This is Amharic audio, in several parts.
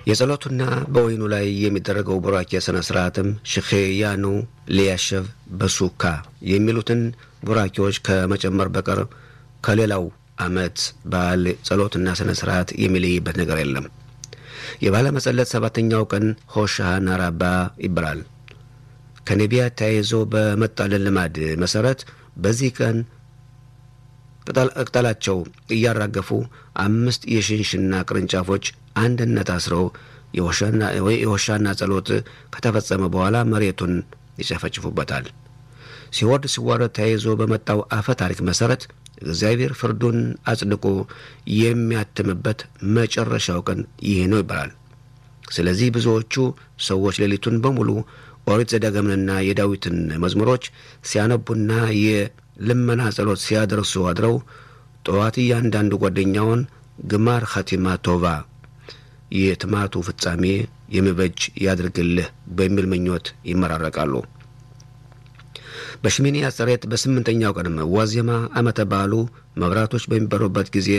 የጸሎቱና በወይኑ ላይ የሚደረገው ቡራኬ ሥነ ሥርዓትም ሽኼያኑ ሊያሸቭ በሱካ የሚሉትን ቡራኬዎች ከመጨመር በቀር ከሌላው ዓመት በዓል ጸሎትና ሥነ ሥርዓት የሚለይበት ነገር የለም። የባለ መጸለት ሰባተኛው ቀን ሆሻና ራባ ይባላል። ከነቢያት ተያይዞ በመጣልን ልማድ መሠረት በዚህ ቀን ቅጠላቸው እያራገፉ አምስት የሽንሽና ቅርንጫፎች አንድነት አስረው የሆሻና ጸሎት ከተፈጸመ በኋላ መሬቱን ይጨፈጭፉበታል። ሲወርድ ሲዋረድ ተያይዞ በመጣው አፈ ታሪክ መሠረት እግዚአብሔር ፍርዱን አጽድቆ የሚያትምበት መጨረሻው ቀን ይህ ነው ይባላል። ስለዚህ ብዙዎቹ ሰዎች ሌሊቱን በሙሉ ኦሪት ዘዳግምንና የዳዊትን መዝሙሮች ሲያነቡና የልመና ጸሎት ሲያደርሱ አድረው ጠዋት እያንዳንዱ ጓደኛውን ግማር ኸቲማ ቶቫ የትማቱ ፍጻሜ የሚበጅ ያድርግልህ በሚል ምኞት ይመራረቃሉ። በሽሚኒ አጸሬት በስምንተኛው ቀንም ዋዜማ ዓመተ በዓሉ መብራቶች በሚበሩበት ጊዜ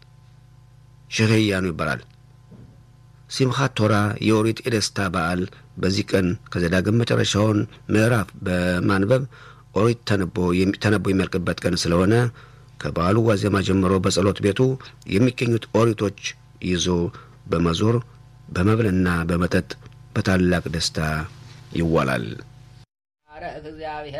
ሽህያኑ ይባላል። ሲምኻት ቶራ የኦሪት የደስታ በዓል በዚህ ቀን ከዘዳግም መጨረሻውን ምዕራፍ በማንበብ ኦሪት ተነቦ የሚያልቅበት ቀን ስለሆነ ከበዓሉ ዋዜማ ጀምሮ በጸሎት ቤቱ የሚገኙት ኦሪቶች ይዞ በመዞር በመብልና በመጠጥ በታላቅ ደስታ ይዋላል።